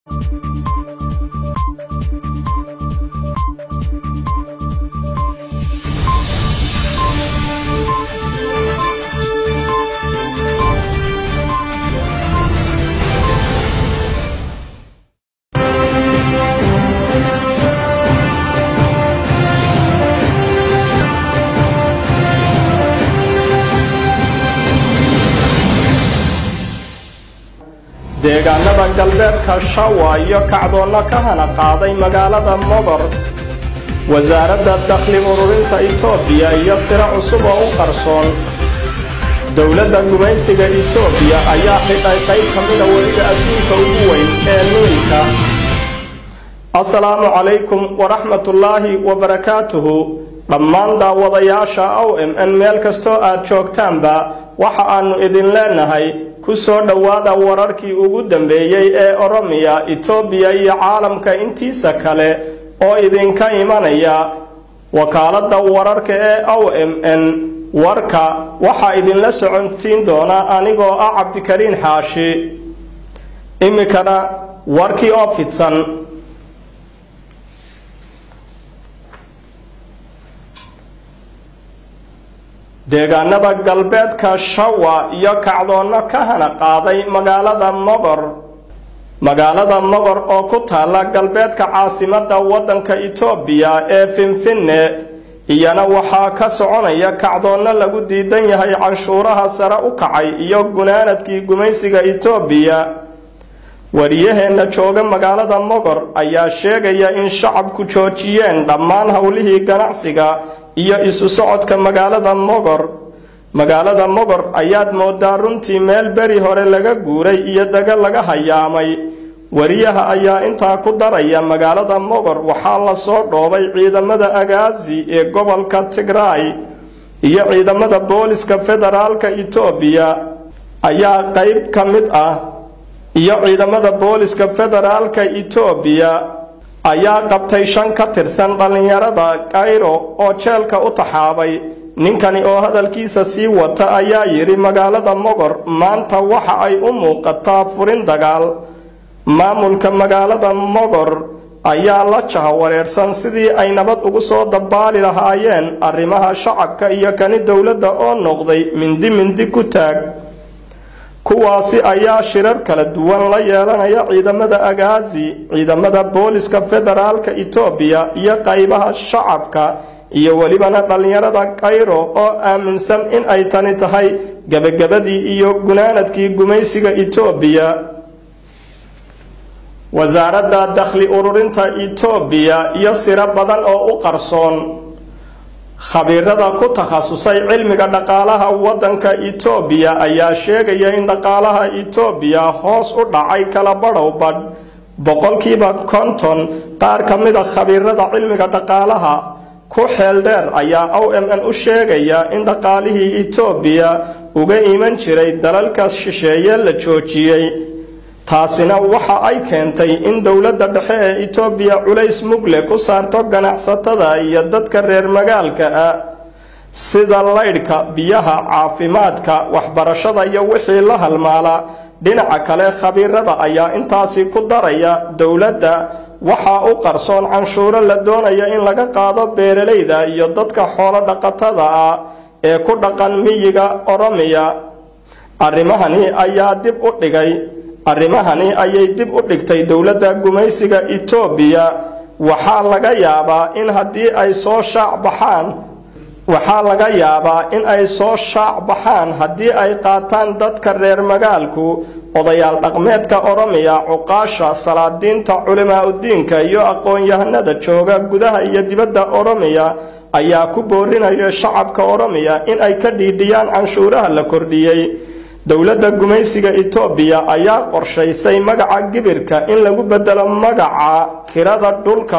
deegaanada galbeedka shawa iyo kacdoonna ka hana qaaday magaalada mogor wasaaradda dakhli ururinta itoobiya iyo siro cusub oo u qarsoon dowladda gumaysiga itoobiya ayaa xidhay qayb ka mida weliga adduunka ugu weyn ee niilka assalaamu calaykum waraxmatullaahi wabarakaatuhu dhammaan daawadayaasha ow m n meel kastoo aad joogtaanba waxa aannu idin leenahay ku soo dhowaada wararkii ugu dambeeyey ee oromiya itoobiya iyo caalamka intiisa kale oo idinka imanaya wakaaladda wararka ee o m n warka waxaa idinla socontiin doona anigoo ah cabdikariin xaashi iminkana warkii oo fidsan deegaanada galbeedka shawa iyo kacdoonno ka hana qaaday magaalada mogor magaalada mogor oo ku taalla galbeedka caasimadda waddanka itoobiya ee finfinne iyana waxaa ka soconaya kacdoonno lagu diidan yahay canshuuraha sare u kacay iyo gunaanadkii gumaysiga itoobiya wariyaheenna jooga magaalada mogor ayaa sheegaya in shacabku joojiyeen dhammaan howlihii ganacsiga iyo isu socodka magaalada mogor magaalada mogor ayaad moodaa runtii meel beri hore laga guuray iyo daga laga hayaamay wariyaha ayaa intaa ku daraya magaalada mogor waxaa lasoo dhoobay ciidamada agaasi ee gobolka tigraay iyo ciidamada booliska federaalka itoobiya ayaa qayb ka mid ah iyo ciidamada booliska federaalka itoobiya ayaa qabtay shan ka tirsan dhallinyarada kayro oo jeelka u taxaabay ninkani oo hadalkiisa sii wata ayaa yidhi magaalada mogor maanta waxa ay u muuqataa furin dagaal maamulka magaalada mogor ayaa la jahawareersan sidii ay nabad ugu soo dabaali lahaayeen arrimaha shacabka iyo kani dowladda oo noqday mindi mindi ku taag kuwaasi ayaa shirar kala duwan la yeelanaya ciidamada agaasi ciidamada booliska federaalka itoobiya iyo qaybaha shacabka iyo welibana dhallinyarada kayro oo aaminsan in ay tani tahay gebagabadii iyo gunaanadkii gumaysiga itoobiya wasaaradda dakhli ururinta itoobiya iyo siro badan oo u qarsoon khabiirada ku takhasusay cilmiga dhaqaalaha waddanka itoobiya ayaa sheegaya in dhaqaalaha itoobiya hoos u dhacay kala badhow badh boqolkiiba konton qaar ka mida khabiirada cilmiga dhaqaalaha ku xeel dheer ayaa o m n u sheegaya in dhaqaalihii itoobiya uga iman jiray dalalkaas shisheeye la joojiyey taasina waxa ay keentay in dowladda dhexe ee itoobiya culays mugle ku saarto ganacsatada iyo dadka reer magaalka ah sida laydhka biyaha caafimaadka waxbarashada iyo wixii la halmaala dhinaca kale khabiirada ayaa intaasi ku daraya dowladda waxaa u qarsoon canshuuro la doonaya in laga qaado beeralayda iyo dadka xoolo dhaqatada ah ee ku dhaqan miyiga oromiya arrimahani ayaa dib u dhigay arrimahani ayay dib u dhigtay dowladda gumaysiga itoobiya waxaa laga yaabaa in haddii ay soo shaac baxaan waxaa laga yaabaa in ay soo shaac baxaan haddii ay qaataan dadka reer magaalku odayaal dhaqmeedka oromiya cuqaasha salaadiinta culimaa udiinka iyo aqoon-yahanada jooga gudaha iyo dibadda oromiya ayaa ku boorinaya shacabka oromiya in ay ka dhiidhiyaan canshuuraha la kordhiyey dowladda gumaysiga itoobiya ayaa qorshaysay magaca gibirka in lagu bedelo magaca kirada dhulka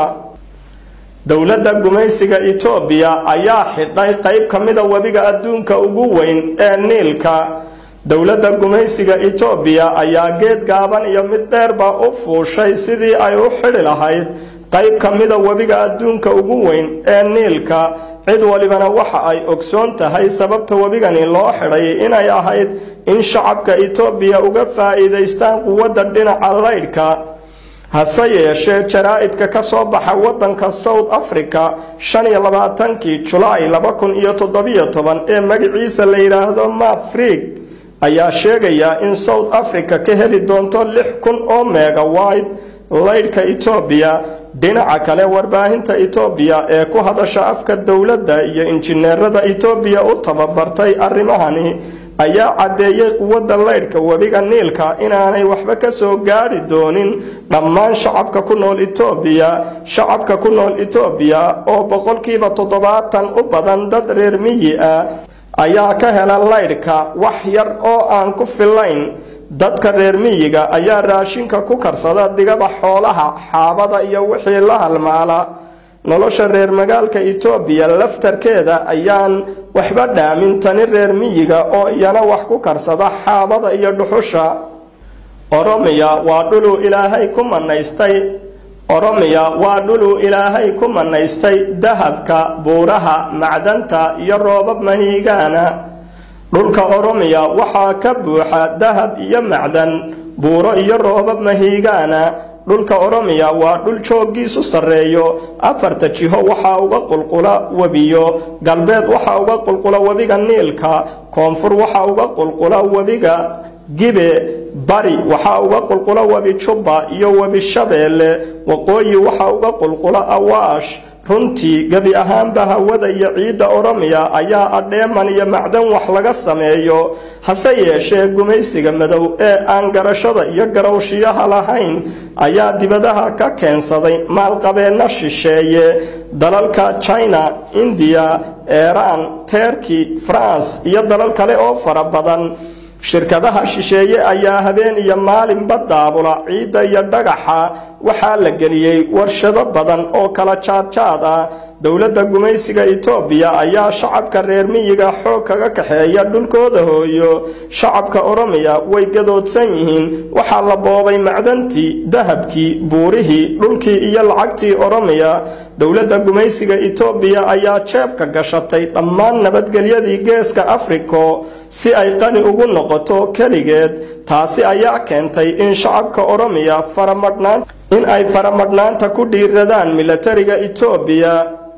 dowladda gumaysiga itoobiya ayaa xidhay qayb ka mida webiga adduunka ugu weyn ee niilka dowladda gumaysiga itoobiya ayaa geed gaaban iyo mid dheerba u fuushay sidii ay u xidhi lahayd qayb ka mida webiga adduunka ugu weyn ee niilka cid walibana waxa ay ogsoon tahay sababta webigani loo xidhay inay ahayd in shacabka itoobiya uga faa'iidaystaan quwadda dhinaca laydhka hase yeeshee jaraa-idka ka soo baxa waddanka south africa shan iyo labaatankii julaay laba kun iyo toddobiyo toban ee magaciisa la yidhaahdo mafrig ayaa sheegaya in south africa ka heli doonto lix kun oo megawide laydhka etoobiya dhinaca kale warbaahinta etoobiya ee ku hadasha afka dowladda iyo injineerada etoobiya u tababartay arrimahani ayaa caddeeyey quwadda laydhka webiga niilka inaanay waxba ka soo gaadhi doonin dhammaan shacabka ku nool etoobiya shacabka ku nool etoobiya oo boqolkiiba toddobaatan u badan dad reer miyi ah ayaa ka hela laydhka wax yar oo aan ku filayn dadka reer miyiga ayaa raashinka ku karsada digada xoolaha xaabada iyo wixii la halmaala nolosha reer magaalka etoobiya laftarkeeda ayaan waxba dhaamin tani reer miyiga oo iyana wax ku karsada xaabada iyo dhuxusha oromiya waa dhuluu ilaahay ku manaystay oromiya waa dhuluu ilaahay ku manaystay dahabka buuraha macdanta iyo roobab mahiigaana dhulka oromiya waxaa ka buuxa dahab iyo macdan buuro iyo roobab mahiigaana dhulka oromiya waa dhul jooggiisu sarreeyo afarta jiho waxaa uga qulqula webiyo galbeed waxaa uga qulqula webiga niilka koonfur waxaa uga qulqula webiga gibe bari waxaa uga qulqula webi jubba iyo webi shabeelle waqooyi waxaa uga qulqula awaash runtii gebi ahaanba hawada iyo ciidda oromiya ayaa adheeman iyo macdan wax laga sameeyo hase yeeshee gumaysiga madow ee aan garashada iyo garowshiyaha lahayn ayaa dibadaha ka keensaday maalqabeenno shisheeye dalalka china indiya eeraan terki france iyo dalal kale oo fara badan shirkadaha shisheeye ayaa habeen iyo maalinba daabula ciidda iyo dhagaxa waxaa la geliyey warshado badan oo kala jaadjaad ah dowladda gumaysiga etoobiya ayaa shacabka reer miyiga xoog kaga kaxeeya dhulkooda hooyo shacabka oromiya way gadoodsan yihiin waxaa la boobay macdantii dahabkii buurihii dhulkii iyo lacagtii oromiya dowladda gumaysiga etoobiya ayaa jeebka gashatay dhammaan nabadgelyadii geeska afriko si ay qani ugu noqoto keligeed taasi ayaa keentay in shacabka oromiya faramadhnaan in ay faramadhnaanta ku dhiiradaan milatariga etoobiya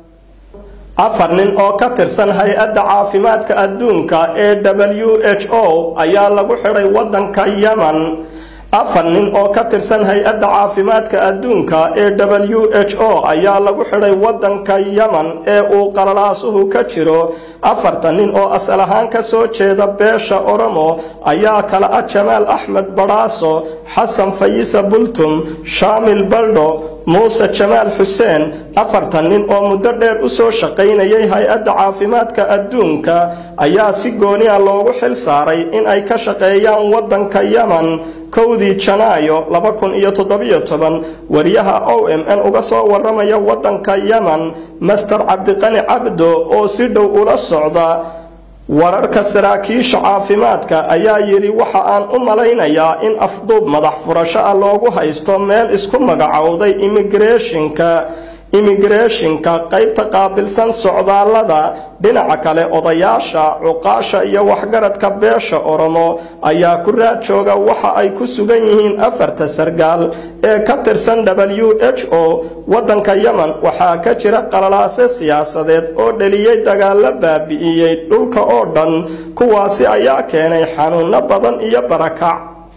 afar nin oo ka tirsan hay-adda caafimaadka adduunka ee w h o ayaa lagu xidhay waddanka yemen afar nin oo ka tirsan hay-adda caafimaadka adduunka ee w h o ayaa lagu xidhay waddanka yemen ee uu qalalaasuhu ka jiro afartan nin oo asal ahaan ka soo jeeda beesha oromo ayaa kala ah jamaal axmed badhaaso xasan fayisa bultum shaamil baldho muuse jamaal xuseen afartan nin oo muddo dheer u soo shaqaynayay hay-adda caafimaadka adduunka ayaa si gooniya loogu xil saaray in ay ka shaqeeyaan waddanka yemen kowdii janaayo laba kun iyo toddobiyo toban wariyaha o m n uga soo waramaya waddanka yemen master cabdiqani cabdo oo si dhow ula socda wararka saraakiisha caafimaadka ayaa yidhi waxa aan u malaynayaa in afduub madax furasho ah loogu haysto meel isku magacowday imigreshinka imigreshinka qaybta qaabilsan socdaallada dhinaca kale odayaasha cuqaasha iyo waxgaradka beesha oromo ayaa ku raad jooga waxa ay ku sugan yihiin afarta sargaal ee ka tirsan w h o waddanka yemen waxaa ka jira qalalaase siyaasadeed oo dheliyey dagaalo baabi'iyey dhulka oo dhan kuwaasi ayaa keenay xanuuno badan iyo barakac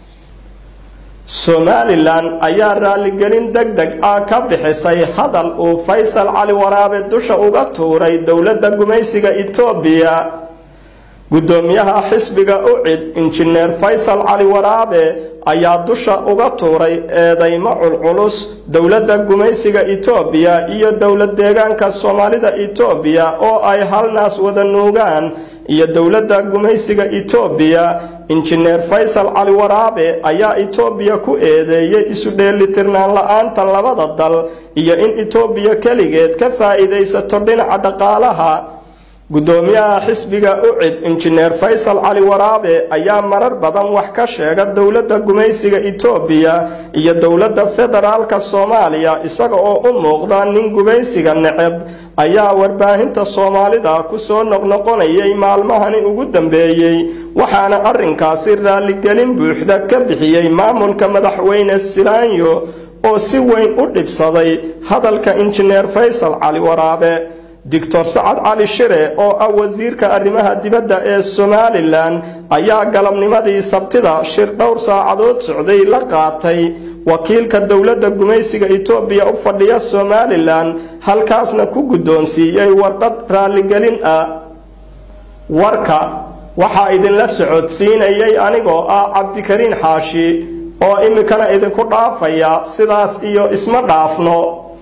somalilan ayaa raaligelin deg deg ah ka bixisay hadal uu faysal cali waraabe dusha uga tuuray dowladda gumaysiga etoobiya guddoomiyaha xisbiga ucid injineer faysal cali waraabe ayaa dusha uga tuuray eedaymo culculus dowladda gumaysiga etoobiya iyo dowlad deegaanka soomaalida etoobiya oo ay halnaas wada nuugaan iyo dowladda gumaysiga etoobiya injineer faysal cali waraabe ayaa etoobiya ku eedeeyey isu dheelitirnaan la-aanta labada dal iyo in etoobiya keligeed ka faa'iidaysato dhinaca dhaqaalaha guddoomiyaha xisbiga ucid injineer faysal cali waraabe ayaa marar badan wax ka sheega dowladda gumaysiga etoobiya iyo dowladda federaalka soomaaliya isaga oo u muuqda nin gumaysiga neceb ayaa warbaahinta soomaalida kusoo noqnoqonayay maalmahani ugu dambeeyey waxaana arrinkaasi raaligelin buuxda ka bixiyey maamulka madaxweyne silaanyo oo si weyn u dhibsaday hadalka injineer faysal cali waraabe doctor sacad cali shire oo ah wasiirka arrimaha dibadda ee somalilan ayaa galabnimadii sabtida shir dhowr saacadood socday la qaatay wakiilka dowladda gumaysiga etoobiya u fadhiya somalilan halkaasna ku guddoonsiiyey warqad raalligelin ah warka waxaa idinla socodsiinayay anigoo ah cabdikariin xaashi oo iminkana idinku dhaafaya sidaas iyo isma dhaafno